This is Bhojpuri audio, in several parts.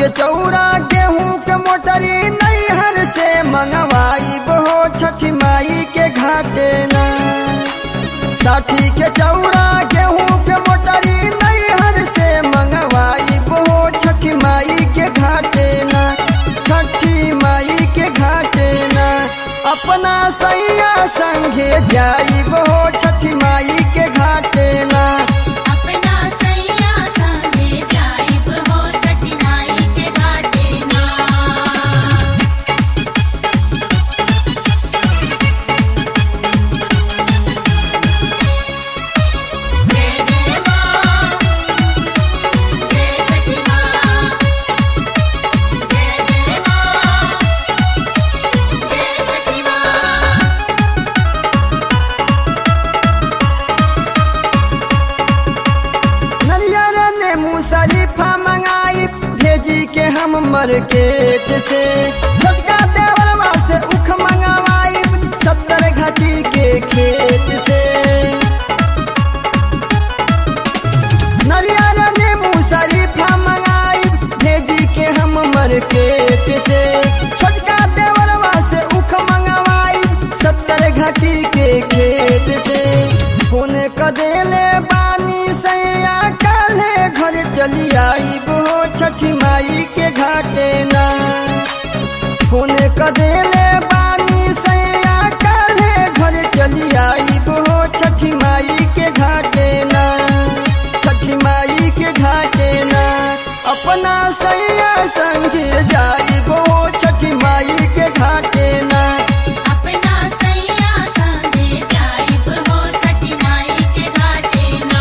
के चौरा गेहूं के मोटरी नैहर से मंगवाई बहो छठी माई के घाटे ना साठी के चौरा गेहूं के मोटरी नैहर से मंगवाई बहो छठी माई के घाटे ना छठी माई के घाटे ना अपना सैया संगे जाई बहो छठी माई के घाटे ना अपना सैया संगे जाइब हो छठी माई के घाटे ना जय जय माँ जय छठी माँ जय जय माँ जय छठी माँ नरियर ने मुसरीफा मंगाई भेजी के हम मार्केट से छोटका देवरवा से उख मंगवाई सत्तर घाटी के खेत से नरियर ने मुसरीफा मंगाई भेजी के हम मार्केट से छोटका देवरवा से उख मंगवाई सत्तर घाटी के खेत से फोन क देले बानी सैया काले घर चली आई बो छठी माई के घाटे ना फोन क देले बानी सैया काले घर चली आई बो छठी माई के घाटे ना छठी माई के घाटे ना अपना सैया संगे जाई बो छठी माई के घाटे ना अपना सैया संगे जाइब हो छठी माई के घाटे ना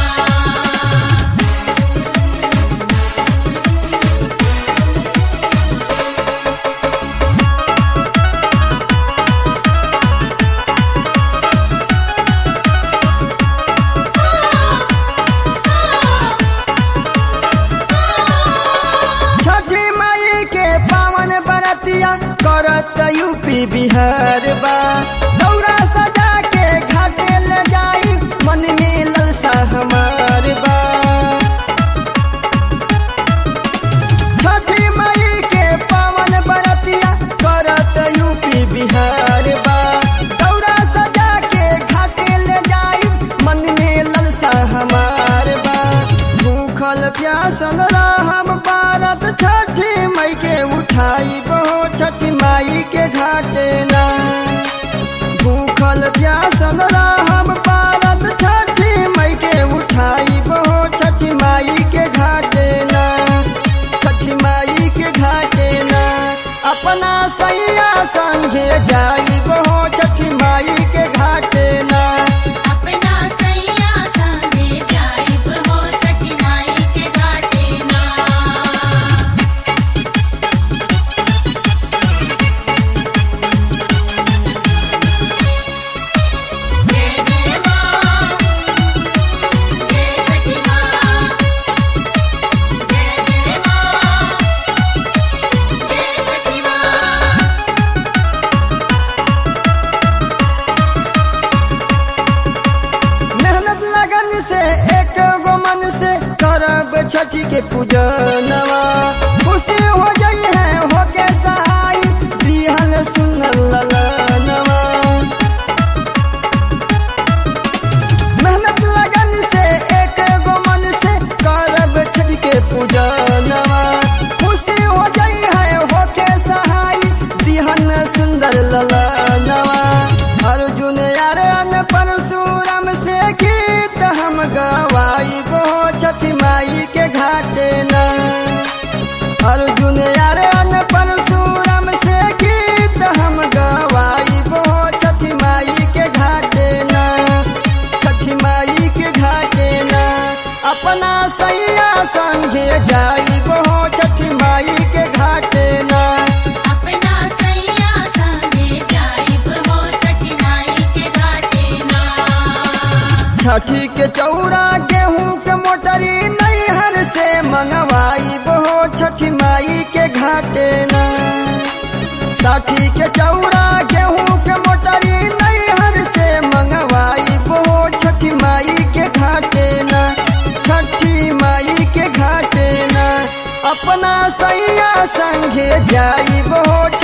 छठी माई के पावन बरतिया करत यूपी बिहार बा दौरा सजा के घाटे ले जाई मन में ललसा हमार बा छठी माई के पावन बरतिया करत यूपी बिहार बा दौरा सजा के घाटे ले जाई मन में ललसा हमार बा भूखल प्यासल रहम भारत छठी माई के उठाई बहो छठी माई के घाटे ना भूखल प्यासल रहम भारत छठी माई के उठाई बहो छठी माई के घाटे ना छठी माई के घाटे ना अपना सैया संगे जाई बहो छठी माई के घाटे ना अपना सैया संगे जाइब हो छठी माई के घाटे ना जय जय माँ जय छठी माँ जय जय माँ जय छठी माँ मेहनत लगन से एक गो मन से करब छठी के पूजनवा खुशी हो जाई है हो के सहाय दिहन सुनल ललनवा मेहनत लगन से एक गो मन से करब छठी के पूजनवा खुशी हो जाई है हो के सहाय दिहन सुंदर ललनवा अर्जुन यारन परशुराम से गीत हम गवाई बो छठी माई के घाटे ना अर्जुन यारन परशुराम से गीत हम गवाई बो छठी माई के घाटे ना छठी माई के घाटे ना अपना सैया संगे जाई बो छठी माई के घाटे ना अपना सैया संगे जाइब हो छठी माई के घाटे ना छठी के चौरा गेहूं के मोटरी नैहर से मंगवाई बहो छठी माई के घाटे ना साठी के चौरा गेहूं के मोटरी नैहर से मंगवाई बहो छठी माई के घाटे ना छठी माई के घाटे ना अपना सैया संगे जाइब हो